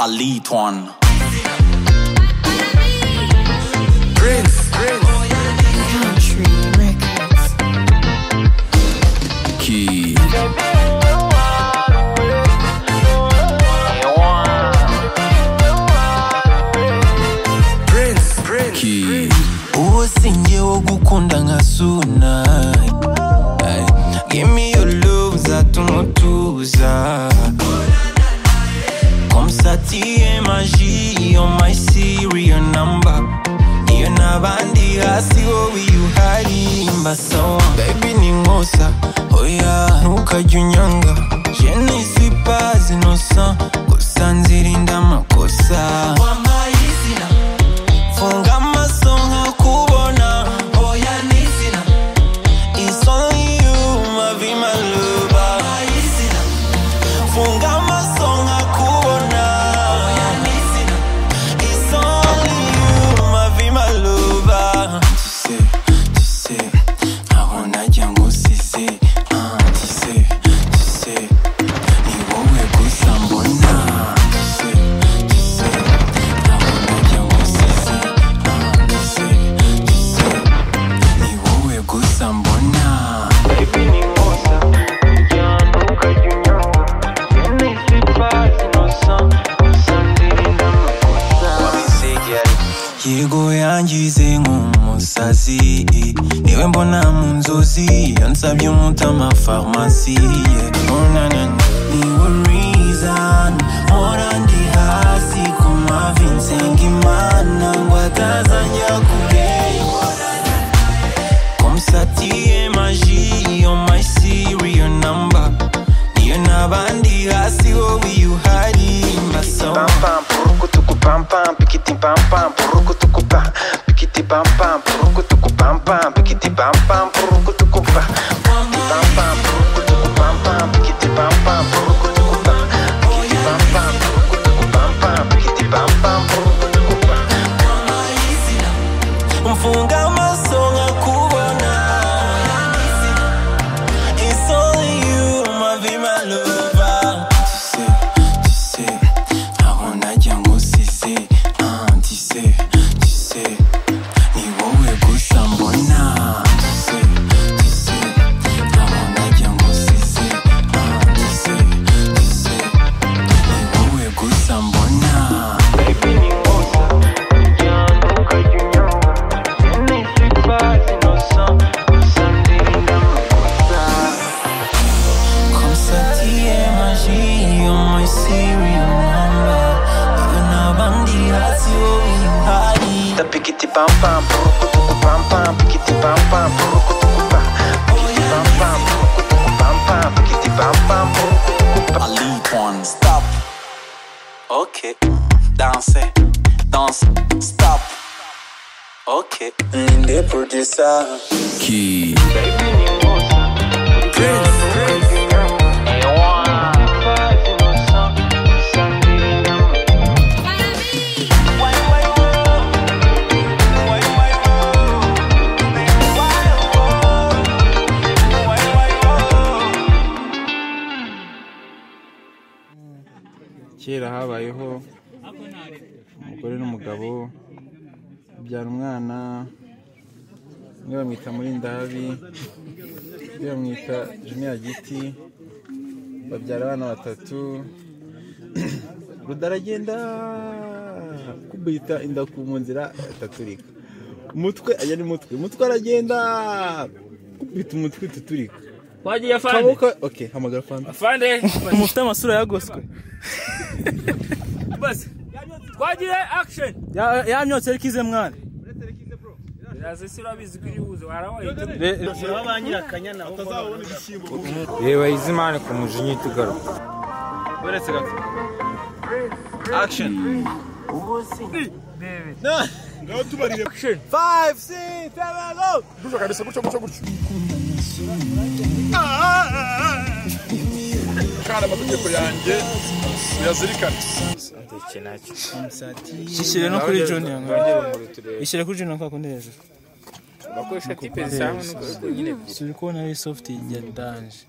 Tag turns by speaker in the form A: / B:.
A: lead one.
B: Prince, Prince.
C: Country Records.
A: Key.
B: Prince, Prince.
A: Key.
D: uwo singewe gukunda nka suna Ay, give me your love uzatuma utuza komsatiye magi iyo my serial number iyo n'abandi hasi wowe iyo uhari mbasawa baby ni nkosa oya ntukajya unyanga jene sipa zinosa gusa nzirinda amakosa wambaye izina funga amaso nkakubona oya ni izina It's only you, my be my lover. Funga amaso nkakubona oya ni izina It's only you, my be my lover. Tu sais, tu sais, aho najya ngusize. Ah, tu sais, tu sais, ni wowe gusa mbona. Tu sais, tu sais, aho najya ngusize. Ah, tu sais, tu sais, ni wowe gusa mbona. Baby ni nkosa, ujyana ukajya unyanga. Yemwe sipazi nosa, gusa ndirinda amakosa. yego yangize nk'umusazi niwe mbona mu nzozi iyo nsabye umutama farumasi niwe reason mpora ndi hasi ku mavi nsenga imana ngo atazajya kureba komsatiye magi iyo my serial number niyo n'abandi hasi wowe iyo uhari mbasawa
E: pam purukutuku pam pam pikiti pam pam purukutuku pa pikiti pam pam purukutuku pam pam pikiti pam pam purukutuku pa pikiti pam pam purukutuku pam pam pikiti pam pam purukutuku pa pikiti pam pam purukutuku pam pam pikiti pam pam purukutuku pa
D: mfunga amaso nkakubona It's only you, my be my lover. Tu sais, tu sais, aho najya ngusize. Ah, tu sais, tu sais, ni wowe gusa mbona. Tu sais, tu sais, aho najya ngusize. Ah, tu sais, tu sais, ni wowe gusa mbona. Konstatiye magi yo my serial number Iwe n'abandi hasi wowe uhari
E: da pikiti pam pam purukutuku pam pam pikiti pam pam purukutuku pa pikiti pam pam purukutuku pam pam pikiti pam pam purukutuku pa
A: I lead one. Stop. Okay. Dance. Dance. Stop. Okay.
D: ninde producer
A: Key.
F: kera habayeho umugore n'umugabo babyara umwana umwe bamwita murindahabi undi bamwita juniya giti babyara abana batatu rudaragenda kubita inda ku mu nzira itaturika umutwe ajya ni mutwe umutwe aragenda kubita umutwe tuturika
G: wagiye afande
F: kaboko oke hamagara fanta
G: afande
H: mufite amasura yagoswe
G: basi twagiye action
H: Ya- yamyotse ariko ize mwana
G: iraze si urabizi ko iribuze warabaye
F: reba izimana ku mujinya tugaruka uretse gato
H: ishyire no kuri junior ishyire kuri junior kwa kundi hejuru
G: bakoresha tipe zisanzwe n'ubwo nyine ebyiri
H: turi kubona ari soft ya danje